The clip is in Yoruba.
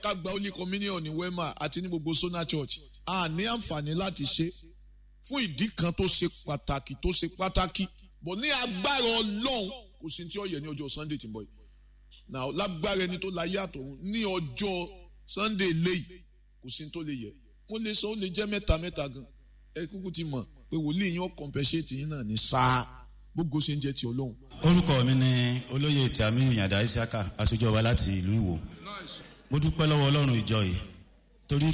ká gba holy communion ní wema àti ní gbogbo sona church a ní àǹfààní láti ṣe fún ìdí kan tó ṣe pàtàkì tó ṣe pàtàkì bọ̀ ní agbára ọlọ́run kò sí tí ó yẹ ní ọjọ́ sunday tí ń bọ̀ yìí now lágbára ẹni tó láyé àtọ̀run ní ọjọ́ sunday léyìí kò sí tó lè yẹ mo lè sọ ó lè jẹ́ mẹ́ta mẹ́ta gan ẹ kúkú ti mọ̀ pé wòlíì yín ó compensate yín náà ní sáà gbogbo ṣe ń jẹ́ ti ọlọ́run. orúkọ mi ni olóyè tàmí ìyàndá isiaka aṣojú ọba láti ìlú ìwò mo dúpẹ́ lọ́wọ́ ọlọ́run ìjọ yìí torí